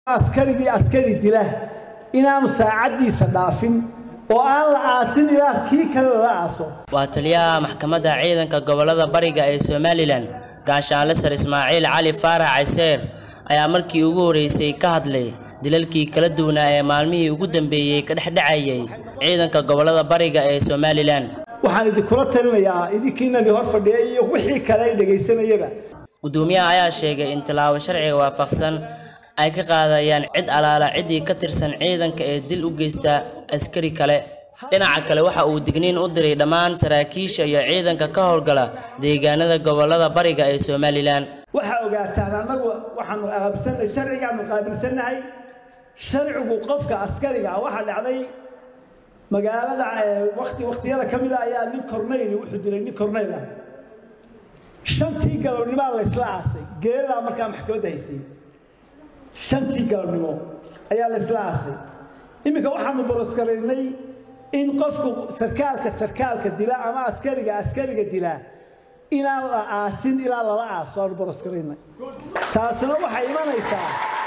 askarigii askari dila inaanu saacaddiisa dhaafin oo aan la aasin ilaa kii kale lala aaso waa taliyaha maxkamadda ciidanka gobollada bariga ee somalilan gaashaanle sar ismaaciil cali faarax cayseer ayaa markii ugu horreysay ka hadlay dilalkii kala duwanaa ee maalmihii ugu dambeeyey ka dhexdhacayay ciidanka gobollada bariga ee somalilan waxaan idinkula talinayaa idinkiinani hor fadhiya iyo wixii kale ay dhegaysanayaba gudoomiyaha ayaa sheegay in tallaabo sharciga waafaqsan ay ka qaadayaan cid alaala ciddii ka tirsan ciidanka ee dil u geysta askari kale dhinaca kale waxa uu digniin u diray dhammaan saraakiisha iyo ciidanka ka howlgala deegaanada gobollada bariga ee somalilan waxaa ogaataan annagu waxaanu qaabilsannahay sharcigaanu qaabilsannahay sharcigu qofka askariga ah waxaa dhacday magaalada wakti wakhtiyada ka mid a ayaa nin korneyl wuxuu dilay nin korneyl ah shantii galabnimaa la isla aasay geeladaa markaa maxkamadda haystay shantii galabnimo ayaa la isla aasay iminka waxaanu boroskaraynay in qofku sarkaalka sarkaalka dila ama askariga askariga dila inaan la aasin ilaa lala aaso aanu boroskaraynay taasuna waxay imanaysaa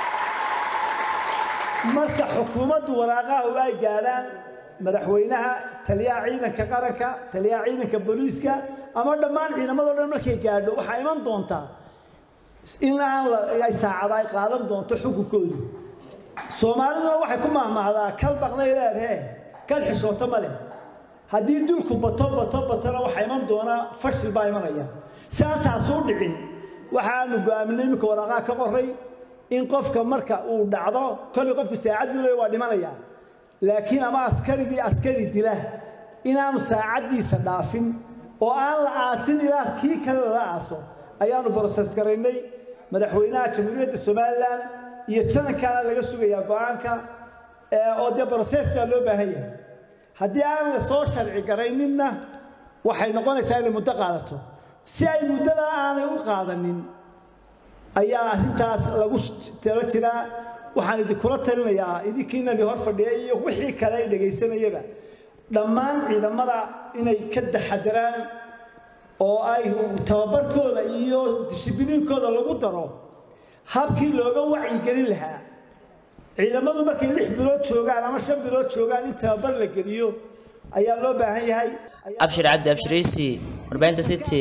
marka xukuumaddu waraaqaha ay gaadhaan madaxweynaha taliyaha ciidanka qaranka taliyaha ciidanka booliiska ama dhammaan ciidamadoo dhan markay gaadho waxaa iman doontaa in aan ay saacada ay qaadan doonto xukunkoodu soomaaliduna waxay ku mahmahdaa kal baqday leedhee kal xishooto ma leh haddii dulku bato bato batona waxaa iman doonaa fashil baa imanaya si aan taasuu dhicin waxaanu go'aaminay iminka waraaqaha ka qoray in qofka marka uu dhacdo kolley qofku saacad buu leeya waa dhimanayaa laakiin ama askarigii askari dila inaanu saacaddiisa dhaafin oo aan la aasin ilaa kii kale lala aaso ayaanu broses garaynay madaxweynaha jamhuuriyadda somalilan iyo janankaana laga sugayaa go-aanka oo dee broses baa loo baahan yahay haddii aan la soo sharci garayninna waxay noqonaysaa inay muddo qaadato si ay muddada aanay u qaadanin ayaa arrintaas lagu talo jiraa waxaan idinkula talinayaa idinkiinani hor fadhiya iyo wixii kale ay dhegaysanayaba dhammaan ciidamada inay ka taxadaraan oo ay tababarkooda iyo dishibiliinkooda lagu daro habkii looga wacyigelin lahaa ciidamadu markay lix bilood joogaan ama shan bilood joogaan in tababar la geliyo ayaa loo baahan yahay abshir cabdi abshiriisi warbaahinta city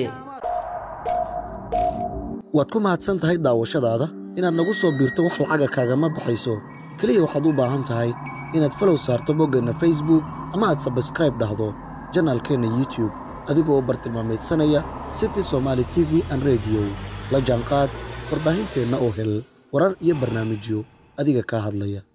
waad ku mahadsan tahay daawashadaada inaad nagu soo biirto wax lacaga kaagama baxayso keliya waxaad u baahan tahay inaad falow saarto boggeenna facebook ama aad sabskraib dhahdo janaalkeenna youtube adigoo bartilmaameedsanaya city somaali t v an rediyo la jaanqaad warbaahinteenna oo hel warar iyo barnaamijyo adiga kaa hadlaya